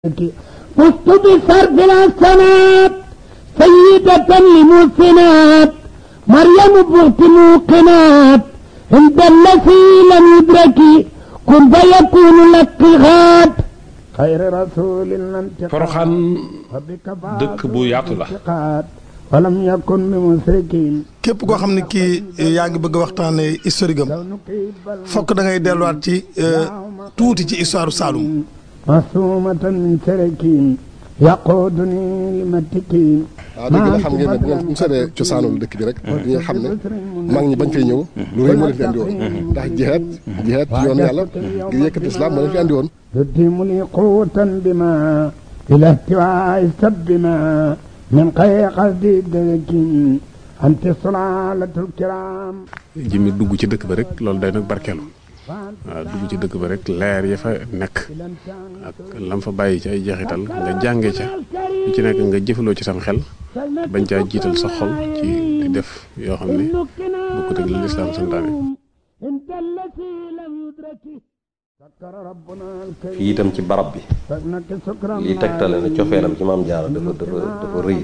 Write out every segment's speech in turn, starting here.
فزت بصرف الحسنات سيدة لمحسنات مريم بغت موقنات عند الذي لم يدرك كن فيكون لك غاد خير رسول Poroxaan dëkk bu yaatu la ولم يكن بمشركين képp koo xam ne kii yaa ngi bëgg a waxtaanee historique am fokk da ngay delluwaat ci tuuti ci histoire Saloum معصومة من سركين يقودني لمتكين waaw dëgg la xam ngeen ne bu ngeen bu seetee cosaanul dëkk bi rek di nga xam ne mag ñi bañ fay ñëw lu rëy moo leen fi andi woon ndax jihaad jihaad ci yoon yàlla ngir yëkkati islam moo leen fi andi woon يتم لي قوة بما إلى احتواء السبما من خير قصدي الدرك أنت صلالة الكرام jëmmi dugg ci dëkk ba rek loolu day nag barkeelu waaw dugg ci dëkk ba rek leer ya fa nekk ak lam fa bàyyi ci ay jeexital nga jànge ca lu ci nekk nga jëfaloo ci sam xel bañ caa jiital sa xol ci di def yoo xam ne bokkut ak li lislaam santaane انت التي لم يدرك سكر ربنا الكريم fii itam ci barab bi فإنك سكرا lii tegtale ne cofeelam ci maam jaara dafa dafa dafa rëy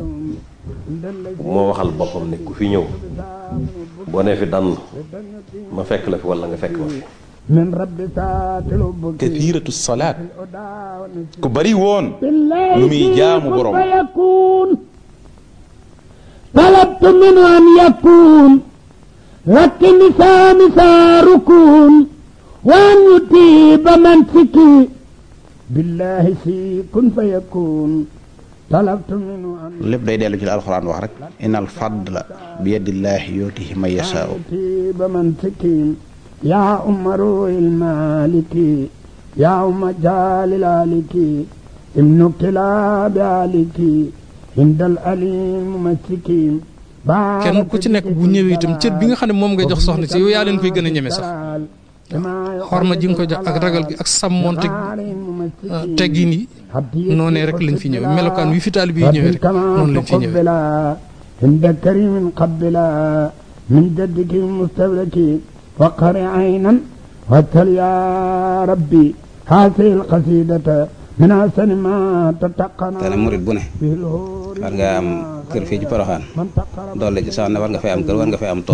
moo waxal boppam ne ku fi ñëw boo nee fi dann ma fekk la fi wala nga fekk ma fi من رب سات الأبك kathiratu salaat ku bari woon بالله lu muy jaamu كن borom. فيكون طلبت منه أن يكون لك نساء نساء ركون وأن يطيب منسكي بالله سي كن فيكون طلبت منه أن lépp day dellu ci la alxuraan wax rek innal fadla bi yadillaahi yootihi man yasaau يطيب منسكي يا أم روح المالك يا أم جال الآلك ابن كلاب آلك عند الأليم مسكين kenn ku ci nekk bu ñëwee itam cër bi nga xam ne moom ngay jox soxna si yow yaa leen koy gën a ñeme sax xorma ji nga ko jox ak ragal gi ak sàmmoonte teggin yi noonee rek lañ fi ñëwee melokaan wi fi taalibe yi ñëwee rek noonu lañ fi ñëwee عند كريم قبلا من جدك المستبرك وقر عينا واتل يا ربي هذه القصيدة من أحسن ما تتقن te ne murit bu ne به الهور war nga am kër fii ci Poroxaan من تقرب doole ci sax ne war nga fay am kër war nga fay am tool